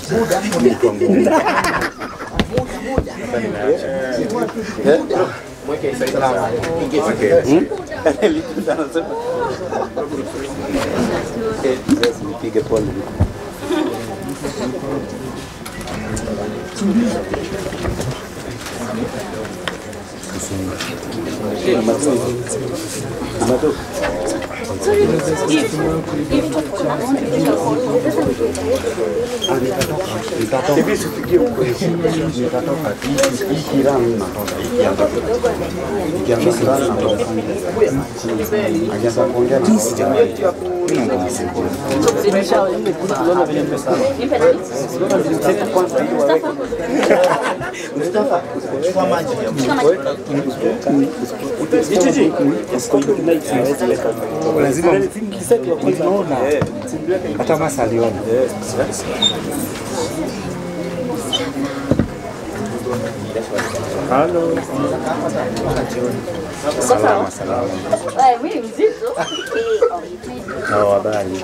Ilikuwa ngumu. Sasa nimeacha. Nipige pole. Hivi sifikie huko hivi. Nitatoka hii kirani natoka ikianza ikianza kirani natoka. Akianza kuongea na Lazima unaona. Hata masa aliona. Halo. Salama salama. Eh, mwili mzito. Na habari.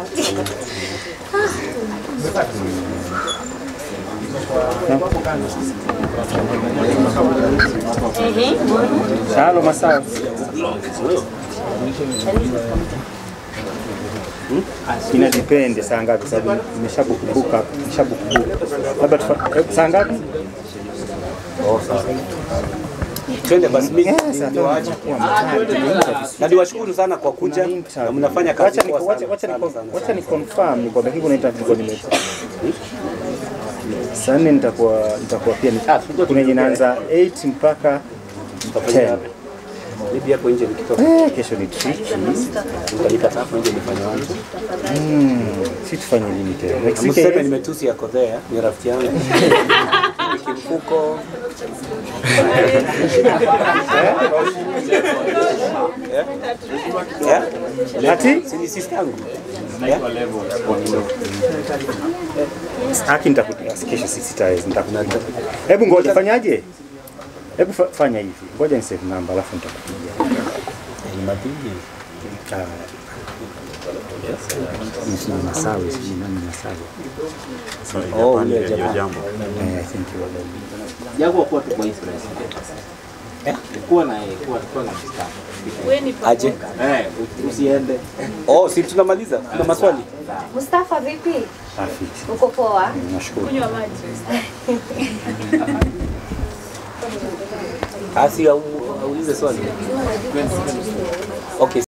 Halo masawa. Ina depend saa ngapi sababu nimeshabukubuka, nimeshabukubuka. Labda tufa- eh, saa ngapi? Twende basi mimi Eh, saa tano itakuwa mtihani. na niwashukuru sana kwa kuja na mnafanya kazi Wacha ni poa wacha sana. wacha ni Sana, sana. wacha ni confirm ni kwa dakika unaita nilikuwa nime saa nne nitakuwa nitakuwa pia ni ah, kuna yenye inaanza 8 mpaka 10. Bibi hapo nje nikitoka Eh, kesho ni tricky. nitalipata hapo nje nifanye wangu. Mm, si tufanye lini tena? Next Mseme weekend. nimetusi yako there, ni rafiki yangu. Kimfuko. Eh? Eh? Ati Si ni sister yangu. haki nitakutia kesho si sitaweza nitakutia. Hebu ngoja fanyaje? Hebu fa- fanya hivi. Ngoja ni save number alafu nitakupigia. Ah. Ni Masawe, sijui nani Masawe. Oh, ule jamaa. Eh, I think you are. Jaguar kuwa tu kwa hii press. Kuwa na yeye, kuwa kuwa na mstari. Aje. Eh, usiende. Oh, si tunamaliza. Kuna maswali? Mustafa vipi? Afiti. Uko poa? Nashukuru. Asi aulize swali. Okay.